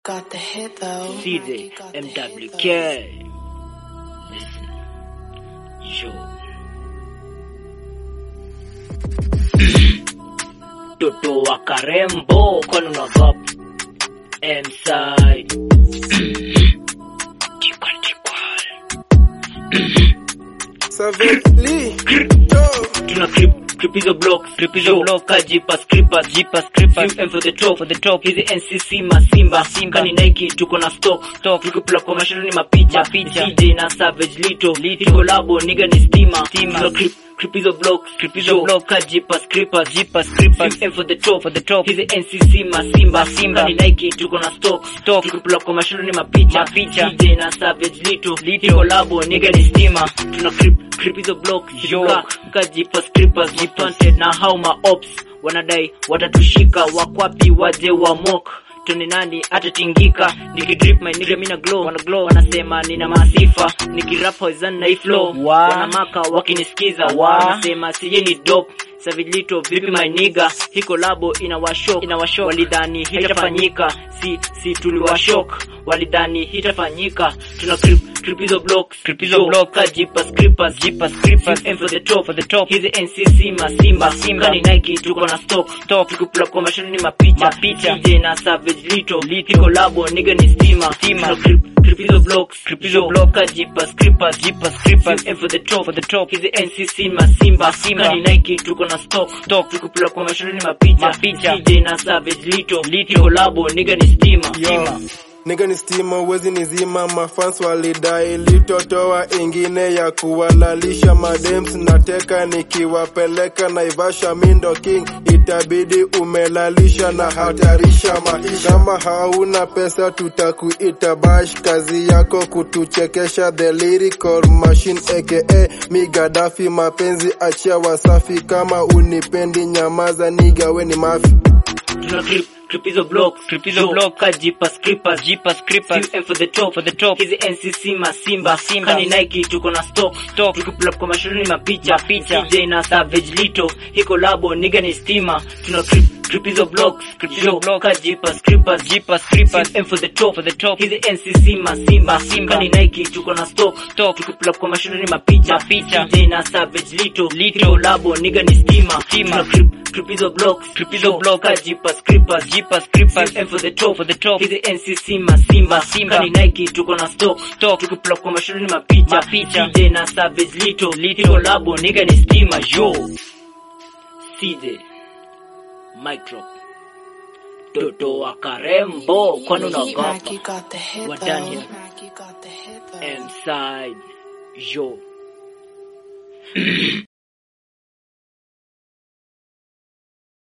Got the hit though. CJ, Got the hit, MWK. Listen. Yo. Toto wa Karembo, kwani unagap? M-side. Tikwal, tikwal. Savagely, Tuna clip clip hizo blocks clip hizo blocks kajipa scrippers jipa scrippers FM for the top for the top hizi NCC masimba simba ni Nike tuko na stock stock tukipula kwa mashindano ni mapicha mapicha DJ na Savage Lito Lito collabo nigga ni stima stima Tuna clip clip hizo blocks clip hizo blocks kajipa scrippers jipa scrippers FM for the top for the top hizi NCC masimba simba ni Nike tuko na stock stock tukipula kwa mashindano ni mapicha mapicha DJ na Savage Lito Lito collabo nigga ni stima tuna clip clip hizo blocks yo kajipa scrippers jipanted na how ma ops wanadai watatushika wakwapi waje wa mock tuni nani atatingika nikidrip my nigga mina glow wana glow wanasema nina maasifa nikirap poison na hii flow wanamaka wakinisikiza wanasema sije ni dope Savilito vipi my nigga hii kolabo inawashok inawashok walidhani hitafanyika si si tuliwashok walidhani hitafanyika tuna clip clip hizo blocks clip hizo blocks kajipa scrippers jipa scrippers aim for the top for the top hizi NCC masimba simba ni Nike tuko na stock stock tukipula kwa mashini ni mapicha mapicha DJ na Savage Lito Lito collabo nigga ni stima stima tuna clip clip hizo blocks clip hizo blocks kajipa scrippers jipa scrippers aim for the top for the top hizi NCC masimba simba ni Nike tuko na stock stock tukipula kwa mashini ni mapicha mapicha DJ na Savage Lito Lito collabo nigga ni stima stima Nigga ni stima uwezi nizima, mafans walidai litotoa ingine ya kuwalalisha madems, nateka nikiwapeleka Naivasha, mindo king, itabidi umelalisha na hatarisha maisha. Kama hauna pesa tutakuita bash, kazi yako kutuchekesha, the lyrical machine aka mi Gaddafi, mapenzi achia Wasafi, kama unipendi nyamaza, niga we ni mafi tuna clip clip hizo blocks clip hizo blocks kajipa scrippers jipa scrippers aim for the top for the top hizi NCC masimba simba ni Nike tuko na stock stock tukipula kwa mashindano ni mapicha picha DJ na Savage Lito hii collabo nigga ni stima tuna clip clip hizo blocks clip hizo blocks kajipa scrippers jipa scrippers aim for the top for the top hizi NCC masimba simba ni Nike tuko na stock stock tukipula kwa mashindano ni mapicha picha DJ na Savage Lito Lito collabo nigga ni stima stima clip clip hizo blocks clip hizo blocks kajipa scrippers jipa scrippers aim for the top for the top hizi NCC masimba simba ni Nike tuko na stock stock tukipula kwa mashindano ni mapicha mapicha DJ na Savage Lito Lito collabo nigga ni stima yo CJ mic drop Toto wa Karembo kwani unaogopa Nike got the hit We're though. done here. Nike got the hit though. M side yo